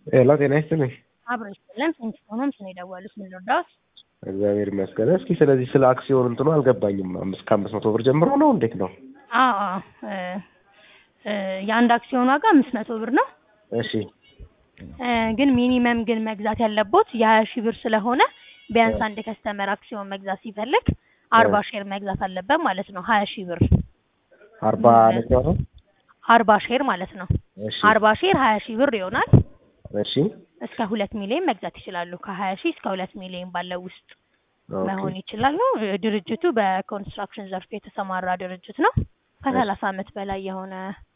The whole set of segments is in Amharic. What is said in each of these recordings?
ሄሎ ጤና ይስጥልኝ። አብሮ ይስጥልን። ስንት ሆኖም ስለ የደወሉት ምን ልርዳዎት? እግዚአብሔር ይመስገን። እስኪ ስለዚህ ስለ አክሲዮን እንትኑ አልገባኝም። አምስት ከአምስት መቶ ብር ጀምሮ ነው እንዴት ነው? አዎ አዎ እ እ የአንድ አክሲዮን ዋጋ አምስት መቶ ብር ነው። እሺ እ ግን ሚኒመም ግን መግዛት ያለቦት የሀያ ሺህ ብር ስለሆነ ቢያንስ አንድ ከስተመር አክሲዮን መግዛት ሲፈልግ አርባ ሼር መግዛት አለበት ማለት ነው። ሀያ ሺህ ብር አርባ ነገር ነው። አርባ ሼር ማለት ነው። እሺ አርባ ሼር ሀያ ሺህ ብር ይሆናል። እሺ እስከ ሁለት ሚሊዮን መግዛት ይችላሉ። ከሀያ ሺህ እስከ ሁለት ሚሊዮን ባለው ውስጥ ኦኬ መሆን ይችላሉ። እ ድርጅቱ በኮንስትራክሽን ዘርፍ የተሰማራ ድርጅት ነው። ከሰላሳ ዓመት በላይ የሆነ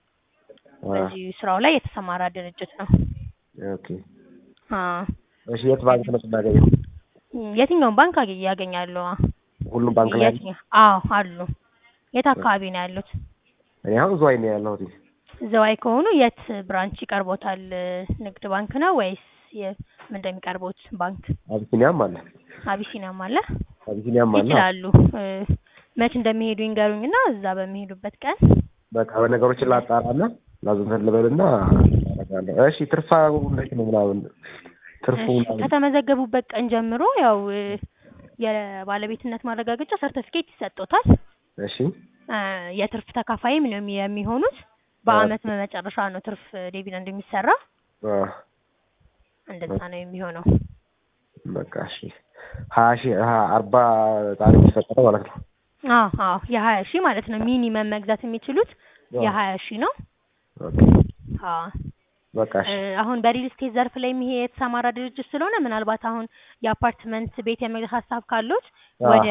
አ በዚህ ስራው ላይ የተሰማራ ድርጅት ነው። ኦኬ አ እሺ የት ባንክ ነው የምናገኘው? የትኛውን ባንክ አገ- ያገኛሉ? ሁሉም ባንክ ላይ አለ? የትኛው? አዎ አሉ። የት አካባቢ ነው ያሉት? እኔ አሁን ዝዋይ ነው ያለሁት። ዘዋይ ከሆኑ የት ብራንች ይቀርቦታል? ንግድ ባንክ ነው ወይስ የ- ምን እንደሚቀርቦት ባንክ? አቢሲኒያም አለ አቢሲኒያም አለ። አቢሲኒያም አለ። ይችላሉ። እ መች እንደሚሄዱ ይንገሩኝና እዛ በሚሄዱበት ቀን በቃ በነገሮችን ላጣራና ላዝንተን ልበልና አደርጋለሁ። እሺ ትርፋ እንዴት ነው ምናምን ትርፉ እሺ፣ ምናምን ከተመዘገቡበት ቀን ጀምሮ ያው እ የባለቤትነት ማረጋገጫ ሰርተፊኬት ይሰጦታል። እሺ እ የትርፍ ተካፋይም ነው የሚ- የሚሆኑት። በአመት መጨረሻ ነው ትርፍ ዲቪደንድ የሚሰራ። አ እንደዛ ነው የሚሆነው። በቃ እሺ ሀያ ሺህ ሀ- አርባ ጣሪ የሚፈጠረው ማለት ነው። አዎ አዎ የሀያ ሺህ ማለት ነው ሚኒመም መግዛት የሚችሉት የሀያ ሺህ ነው። ኦኬ አዎ በቃ እሺ እ አሁን በሪል ስቴት ዘርፍ ላይ ይሄ የተሰማራ ድርጅት ስለሆነ ምናልባት አሁን የአፓርትመንት ቤት የመግዛት ሀሳብ ካሉት አ ወደ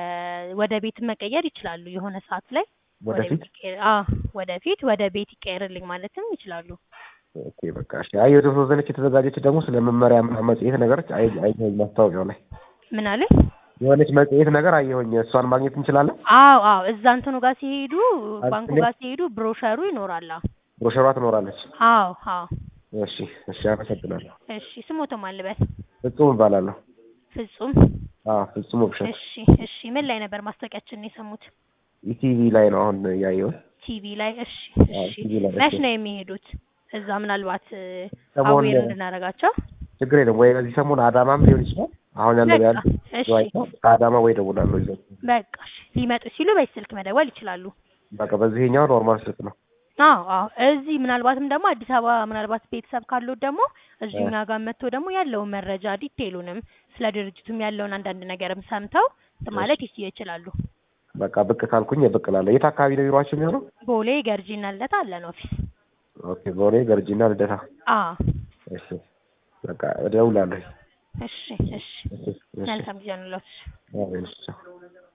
ወደ ቤት መቀየር ይችላሉ። የሆነ ሰዓት ላይ ወደ ወደፊት ቤት ይቀየር አዎ ወደፊት ወደ ቤት ይቀየርልኝ ማለትም ይችላሉ። ኦኬ በቃ እሺ። አይ የተወሰነች የተዘጋጀች ደግሞ ስለ መመሪያ ምናምን መጽሔት ነገሮች አይ አየሁኝ ማስታወቂያው ላይ ምን አለ? የሆነች መጽሔት ነገር አየሁኝ። እሷን ማግኘት እንችላለን? አዎ አዎ እዛ እንትኑ ጋር ሲሄዱ አይ ባንኩ እኔ- ጋር ሲሄዱ ብሮሸሩ ይኖራል። አዎ ብሮሸሯ ትኖራለች። አዎ አዎ እሺ እሺ፣ አመሰግናለሁ። እሺ ስሞቶ ማልበል ፍጹም እባላለሁ። ፍጹም አዎ ፍጹም ውብሸት እሺ እሺ ምን ላይ ነበር ማስታወቂያችንን የሰሙት? ኢቲቪ ላይ ነው አሁን ያየሁት። ቲቪ ላይ እሺ አዎ እሺ ቲቪ ላይ መች እሺ። ነው የሚሄዱት? እዛ ምናልባት ሰሞኑን አዌር እንድናደርጋቸው ችግር የለም ወይ በዚህ ሰሞን አዳማም ሊሆን ይችላል። አሁን ያለው በቃ ያለ እሺ ዝዋይ ነው። ከአዳማ ወይ ደውላለሁ ይዘው በቃ እሺ ሊመጡ ሲሉ በዚህ ስልክ መደወል ይችላሉ። በቃ በዚህኛው ኖርማል ስልክ ነው። አዎ አዎ እዚህ ምናልባትም ደግሞ አዲስ አበባ ምናልባት ቤተሰብ ካሉት ደግሞ እዚሁ እኛ ጋር መጥቶ ደግሞ ያለውን መረጃ ዲቴይሉንም ስለ ድርጅቱም ያለውን አንዳንድ ነገርም ሰምተው እንትን ማለት ይስ- ይችላሉ። በቃ ብቅ ካልኩኝ ብቅ እላለሁ። የት አካባቢ ነው ቢሮአችሁ የሚሆነው? ቦሌ ገርጂና ልደታ አለን ኦፊስ። ኦኬ ቦሌ ገርጂና ልደታ። አዎ እሺ በቃ እደውላለሁ። እሺ እሺ እሺ እሺ መልካም ጊዜ ነው። አዎ እሺ